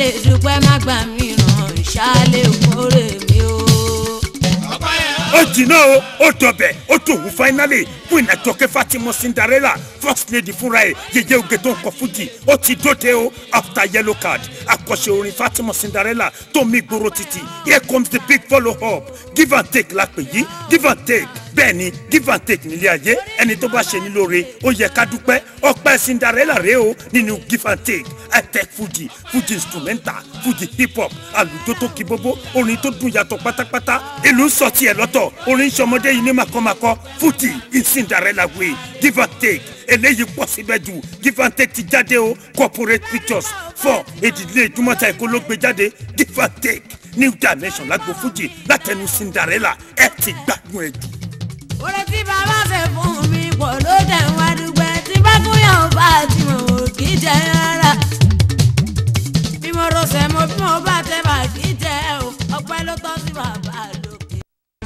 lè dúpẹ́ má gbà mí ràn ṣáálẹ̀ òkúrè mi o. ó jìnnà o ó dọbẹ̀ ó tòun finally queen àjọkẹ́ fatima cinderella first lady fúnra ẹ̀ yẹyẹ oge tó ń kọ fújì ó ti dóde o after yellow card àkọ́ṣe orin fatima cinderella tó mi gbòòrò títì here comes the big follow up give and take la pè yí give and take bẹ́ẹ̀ ni give and take nílé ayé ẹni tó bá ṣe ní lóore ó yẹ ká dúpẹ́ ọpẹ́ cinderella rèé o nínú give and take high-tech fuji fuji instrumental fuji hip hop àlùjọ tó kí bóbó orin tó dùn yàtọ̀ pátápátá ìlú ń sọ tiẹ̀ lọ́tọ̀ orin sọmọdé yìí ní makọ́makọ́ fuji in cinderella way give and take eléyìí pọ̀ síbẹ̀ jù give and take ti jáde o corporate pictures four èdìlé ìdúmọ̀ta èkó ló gbé jáde give and take new dimension lágbo fuji látẹnu cinderella ẹ ti gbádùn ẹ jù. oore tí bàbá ṣe fún mi pọ̀ ló dẹ̀ wá dúpẹ́ tí bá tún yàn bá tí mo ò kì í jẹ rárá. bí mo rọṣẹ̀ mo bí mo bá tẹ bá kì í jẹ o ọpẹ́ ló tọ́ sí bàbá lókè.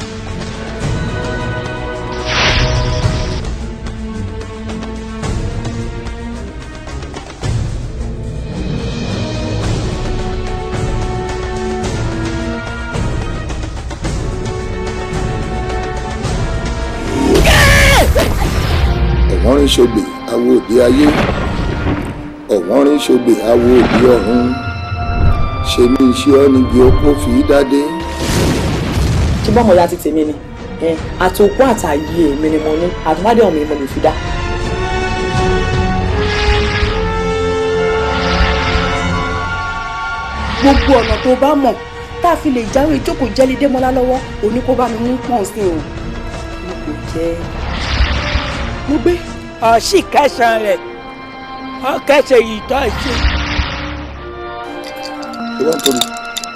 ọ̀wọ́nrín ṣògbè awo òde ayé ọ̀wọ́nrín ṣògbè awo òde ọ̀run ṣe ní iṣẹ́ ọ́ níbi okó fi í dádé. ṣé bọ́mọ ya ti tèmi ni ẹ àtòkú àtàyè èmi ni mo ní àtúmọ̀dé ọ̀mí mo lè fi dá. gbogbo ọ̀nà tó bá mọ̀ tá a fi lè jáwé ìjókòó jẹ́lí démọ́lá lọ́wọ́ òní kó bá mi mú pọ̀n sí o mo kò jẹ́ mo gbé. ọ̀sì kẹsàn-án rẹ̀ ọ̀kẹsẹ̀ yìí tó ṣe. ìwọ ń tóbi.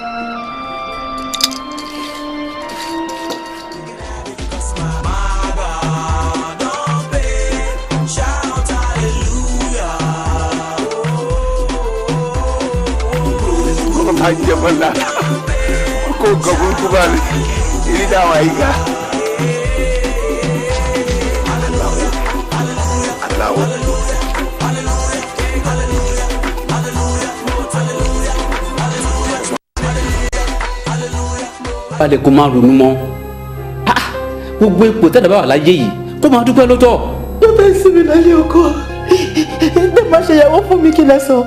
ajẹmọlá kó nǹkan burúkú bá mi ìrí dáhùn àyíká. aláwọ̀ balẹ̀ kó máa ronú mọ́ Ha! gbogbo ipò tẹ́lẹ̀ bá wà láyé yìí kó máa dúpẹ́ lọ́tọ̀. ló fẹ́ sí mi lálẹ́ ọkọ ẹgbẹ́ máa ṣe ìyàwó fún mi kí lẹ sọ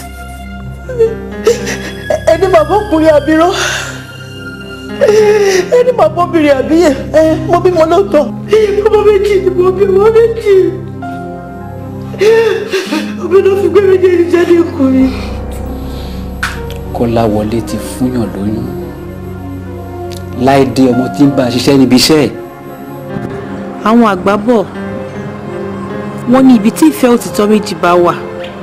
ẹni bàbá ọkùnrin àbírọ́ ẹni bàbá obìnrin àbíyẹ ẹ mo bímọ lóòótọ́ ọmọ méjì ni mo bí ọmọ méjì ọmọ náà fi gbé méjèèjì jáde ọkùnrin. kọ́láwọlé ti fúnyàn lóyún láìdé ọmọ tí ń bá a ṣiṣẹ́ níbi iṣẹ́ ẹ̀ àwọn àgbà bọ̀ wọ́n ní ibi tí ìfẹ́ òtítọ́ méjì bá wà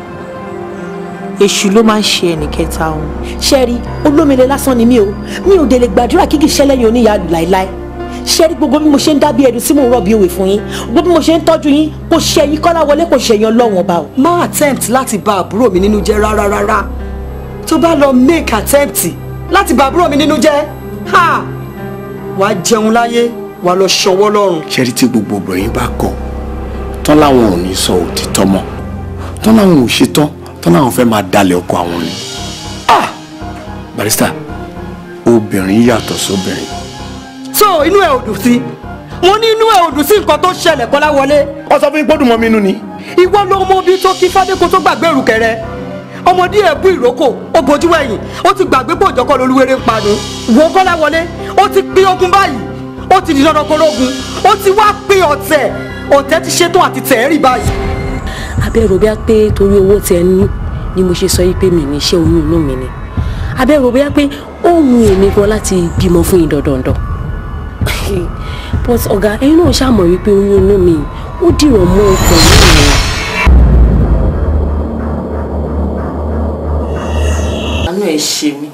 èṣù ló máa ń ṣe ẹnìkẹta òun. ṣẹ́rí olómìnira lásán ni mí o mi ò dé lè gbàdúrà kíkì ṣẹlẹ̀ yín oníyàá láéláé ṣẹ́rí gbogbo bí mo ṣe ń dábí ẹ̀dùn tí mò ń rọ̀bì òwe fún yín gbogbo bí mo ṣe ń tọ́jú yín kò ṣe yín kọ́lá wọlé kò ṣe yín ọlọ́wọ̀n ọba o. má attempt láti bà àbúrò mi nínú jẹ́ rárá rárá tó bá lọ make attempt láti bà àbúrò mi nínú jẹ́ ha wàá jẹun láyé wàá lọ ṣọwọ́ lọ́rùn. ṣẹ́rí tí gbogbo obìnrin bá kọ̀ tán láwọn ò ní sọ òtítọ́ mọ́ tán láwọn ò ṣetán tán láwọn fẹ́ máa dalẹ̀ ọkọ àwọn ni. Ah! barista obìnrin yàtọ̀ sóbìnrin. so inú ẹ ò dùn sí mo ní inú ẹ ò dùn sí nǹkan tó ṣẹlẹ̀ kọ́lá wọlé. wọ́n sọ fún yín gbọ́dọ̀ mọ́ mi nú ni. ìwọ ló mọ bí tó kí fádéko tó gbàgbé ìrùkẹ̀rẹ̀ ọmọdé ẹ̀ bú ìrókò ó bojú ẹ̀yìn ó ti gbàgbé pé òjọ́kọ́ lolúwerè ń panu wo kọ́lá wọlé ó ti pín ogun báyìí ó ti di dandan kórógun ó ti wá pín ọ̀tẹ̀ ọ̀tẹ̀ ti ṣetán àti tẹ̀ẹ́rì báyìí. abẹ́rò bí a pé torí owó tẹ ní ni mo ṣe sọ yìí pé mi ní iṣẹ́ oyún inú mi ni abẹ́rò bí a pé ó wù èmi gan láti bímọ fún yín dandandan but ọ̀gá ẹ̀yin náà ṣàmọ̀ wípé oyún inú mi ó dìrọ̀ mọ́ ọkàn mi nìyẹn. àánú ẹ ṣe mí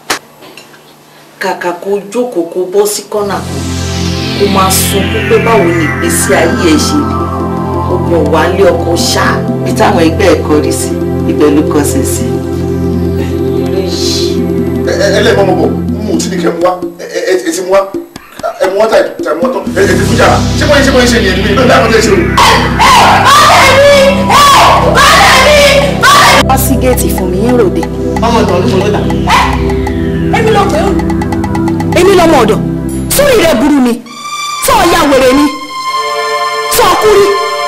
kàkà kó jókòó kó bọ́ sí kọ́nà kan kó máa sunkún pé báwo ni ìgbésí ayé ẹ ṣe rí ọgbọ̀n wà lé ọkọ ṣáà bí táwọn ẹgbẹ́ ẹ̀ kọrí sí ibẹ̀ ló kọsẹ̀ sí. ẹlẹ́gbọ́n mo bọ̀ mo ti ní kẹ́ mu wá ẹ ti mu wá ẹ mu wá tà tà mu wá tán ẹ ti fún jàrá ṣé bóyá ṣé bóyá ṣe nìyẹn ní mi ìgbà tí àwọn ọdẹ ṣe o. ọ̀rẹ́ mi ọ̀rẹ́ mi ọ̀rẹ́ wá sí géètì fún mi ń ròde. ọmọ ọ̀dọ̀ ló ló dà. èmi ló pè ó èmi lọmọ ọ̀dọ̀ sórí rẹ burú ni sọ ya wèrè ni sọ kú rí.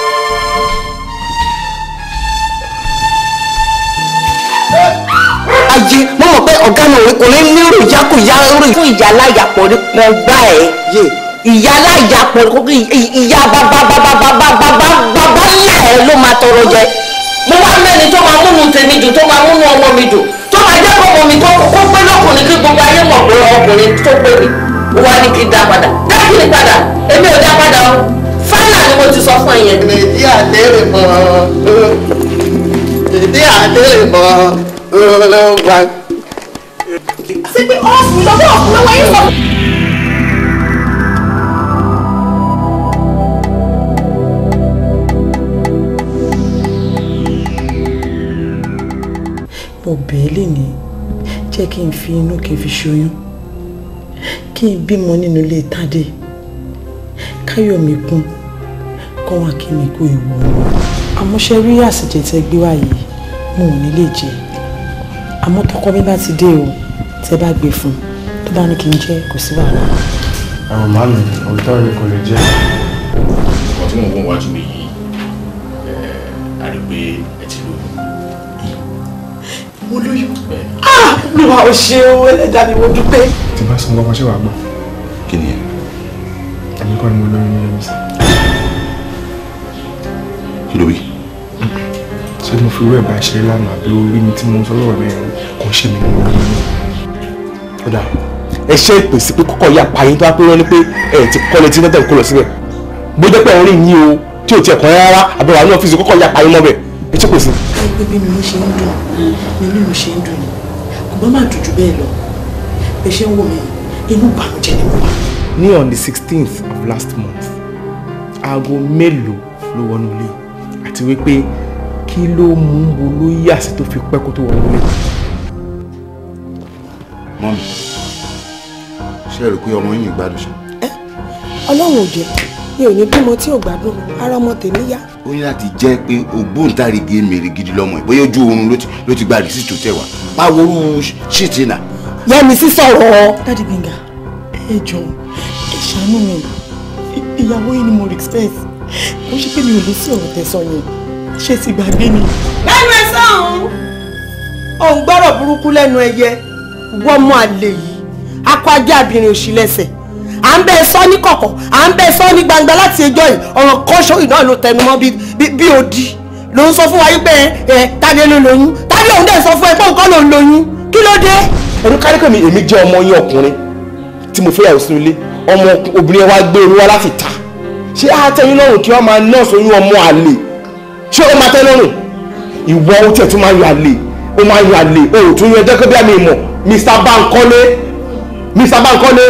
ajé mo mọ̀ pé ọ̀gá mi òwe kò ní nírò ìyákùyá rìn fún ìyá aláyàpọ̀ ní pọ́n gbá ẹ̀ yé ìyá aláyàpọ̀ ìyá bàbàbàbàbàbàbàbà ńlá ẹ̀ ló máa tọrọ jẹ mo wá mẹ́ni tó máa múnú tèmi dùn tó máa múnú ọmọ mi dùn tó máa jẹ́ kọ́mọ mi kó kó pé lọ́kùnrin kí gbogbo ayé mọ̀ pé ọkùnrin tó pé mi ó wá ní kí n dá padà dá kí ni padà èmi ò dá padà o fáìnà ni mo ti sọ fún ẹ yẹn. ìdí àdéhùn mọ́ ìdí àdéhùn mọ́ olóńgbà. ṣé pé ọ̀fun lọ́wọ́ ọ̀fun lọ́wọ́ yín sọ. mo bẹ̀ẹ́ lè ní jẹ́ kí n fi inú kí n fi ṣoyún kí n bímọ nínú ilé tádé káyọ̀mí kún kọ́ wá kí mi kú ewu àmọ́ ṣe rí àsìjẹ tẹ gbé wá yìí mo ò ní lè jẹ àmọ́ tọkọ mi bá ti dé o tẹ bá gbé fún un tó bá ní kí n jẹ kò sí wàhálà. àwọn màmí òótọ́ ni kò lè jẹ́. ọ̀kan tí mò ń wọ́n wájú mi yìí a rí pé ẹ ti lóyún. mo lóyún lùwà ò ṣe o ẹlẹ́dàá ni mo dúpẹ́. tí bá sọ ọmọ ṣé wàá gbọ́ kí ni ẹ. èmi kọ́ ni mo lóyún ní ẹ̀mí sí. kí ló wí. ṣé mo fi irú ẹ̀ bá ṣe lánàá àbí orí mi tí mo sọ lọ́wọ́ bẹ́ẹ̀ kò ṣe mi ní mo lóyún ní. ó dà ẹ ṣe ìpèsè pé kọ́kọ́ ya pààyàn tó wá pé wọ́n ní pé ẹ ti kọ́lé tí nọ́tẹ̀ kó lọ síbẹ̀ bó jẹ́ pé ẹ̀ ń rìn yín o tí ò tiẹ̀ kàn rárá àbí wà ní ọ́fíìsì kọ́kọ́ ya pààyàn mọ́ bẹ̀ ẹ ṣe pèsè. pé bí mi ṣe ń dùn ni mímu ṣe ń dùn ni kò bá má dùn jù bẹ́ẹ̀ lọ bẹ́ẹ̀ ṣe ń wò mí inú ìbànújẹ́ ni mo wà. ní on the sixteenth of last month aago mélòó ló wọnú ilé àti wípé kí ló mú wo ló yà sí tó fi pẹ́ kó tó wọnú ilé. mọ́mí ṣé ẹ rò pé ọmọ yín gbádùn ṣá. ọlọ́run ò jẹ́ mi ò ní bímọ tí ò gbádùn ara ọmọ tèmi yá. ó ní láti jẹ́ pé ògbóǹtarìgì èmèrè gidi lọ́mọ ẹ̀ bóyá ojú oorun ló ti- ló ti gba rìsíìtì tó tẹ̀ wá máa wo orú ṣíìtì náà. yẹmi sí sọ̀rọ̀. dádì gbẹ̀ngà ẹ jọ ẹ ṣàánú mi I- ìyàwó yìí ni mo respect kò ṣe pé mi ò lè sí ọ̀rọ̀ tẹ̀sán yẹn ṣé ti gbàgbé ni. lẹ́nu ẹ sọ̀hún. òun gbọ́rọ̀ burúkú lẹ́nu ẹyẹ wọ́n mú àlè yìí akọ ajé abirin òsì lẹ́sẹ̀ à ń bẹ ẹ sọ ní kọ̀kọ̀ à ń bẹ ẹ sọ ní gbangba láti ẹjọ́ yìí ọ̀rọ̀ kọ́ṣọ́ yìí náà ló tẹnu mọ́ bí bí- bí odi ló ń sọ fún wa yí pé ẹ tani ló lóyún tani òun dẹ̀ sọ fún ẹ pé òun kọ́ ló ń lóyún kí ló dé. ẹnu káríkà mi èmi jẹ́ ọmọ yín ọkùnrin tí mo fẹ́yàwó sínú ilé ọmọ obìnrin ẹ wá gbé orí wá láti ta ṣé á tẹ́ yín lọ́rùn kí wọ́n máa nọ́ọ̀sì oyún ọmọ àlè ṣé ó máa tẹ́ lọ́rùn ìwọ ó tiẹ̀ tún máa yọ àlè ó máa yọ àlè o ò tún yọ ẹjọ́ pé bí àmì ìmọ̀ Mr. Bankole Mr. Bankole.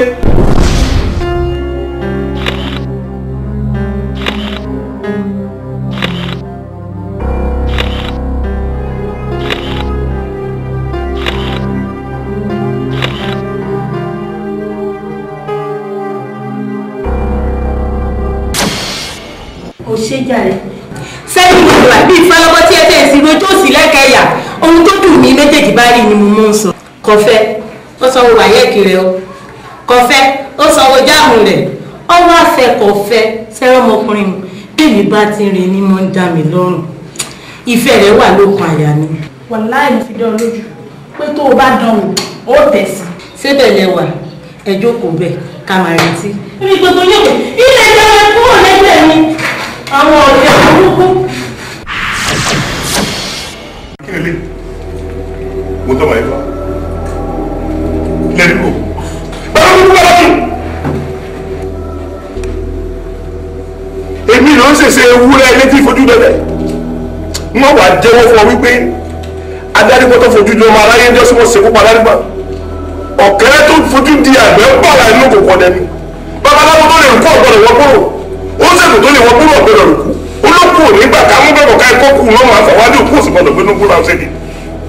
ó ṣe jàre sẹ́yìn gbogbo àbí ìfọlọ́bọ́ tí ẹ tẹ̀ sí rojú òsì lẹ́kẹ̀ẹ́yà ohun tó dùn mí méjèèjì bá rí ni mo mọ̀ ń sọ. kọfẹ́ ó sanwó wáyẹ́ẹ̀kì rẹ o kọfẹ́ ó sanwó jáàmù rẹ̀ ọwọ́ àfẹ́ kọfẹ́ sẹ́rọ̀ ọmọkùnrin mu bẹ́ẹ̀ni bá ti rìn ní mọ́ ń dá mi lọ́rùn ìfẹ́ rẹ̀ wà lókun àyà mi. wàláì mo fi dán ọ lójú pé tó o bá dán o ó tẹ̀sí. síbẹ̀ lẹ́wà ẹ jókòó bẹ́ẹ̀ ká máa retí. ibi gbogbo yóò pé ilé ìjọba kúrò lẹ́gbẹ̀ẹ́ mi àwọn ọ̀dẹ̀ burúkú. kí lè lè mo tọ́ bàyẹ̀ fà lẹ́nu kò báwo ni wọ́n lọ́kùn. èmi ló ń ṣèṣe ewúrẹ́ létí fojú dọ́dẹ̀ wọ́n wàá jẹ́wọ́ fún ọ wípé adárígbọ́ tó fojú dọ́ ọmọ aráyé ń jọ́sí wọ́n ṣekú pa adárígbọ́ ọ̀kẹ́rẹ́ tó fojú di àgbẹ̀ ń pààrà inú kò kọ́ dẹni babaláwo tó lè kó ọ̀gbọ́dọ̀ wọ́n kúrò ó ṣètò tó lè wọ́n kúrò ọ̀gbọ́dọ̀ rẹ̀ kú olókù ò nígbà ká mú bẹ́ẹ̀ kọ́ká ẹ̀kọ́ kù lọ́mọ àfọwádìí òkú òsì gbọ́dọ̀ gbénú kúrò àwọn ṣẹ́ni.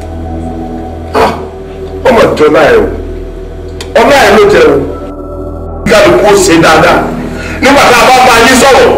ọmọ ìjọ náà ẹ o ọmọ ẹ ló jẹ o kálukú ó ṣe dáadáa nígbà tá a bá bá yín sọ̀rọ̀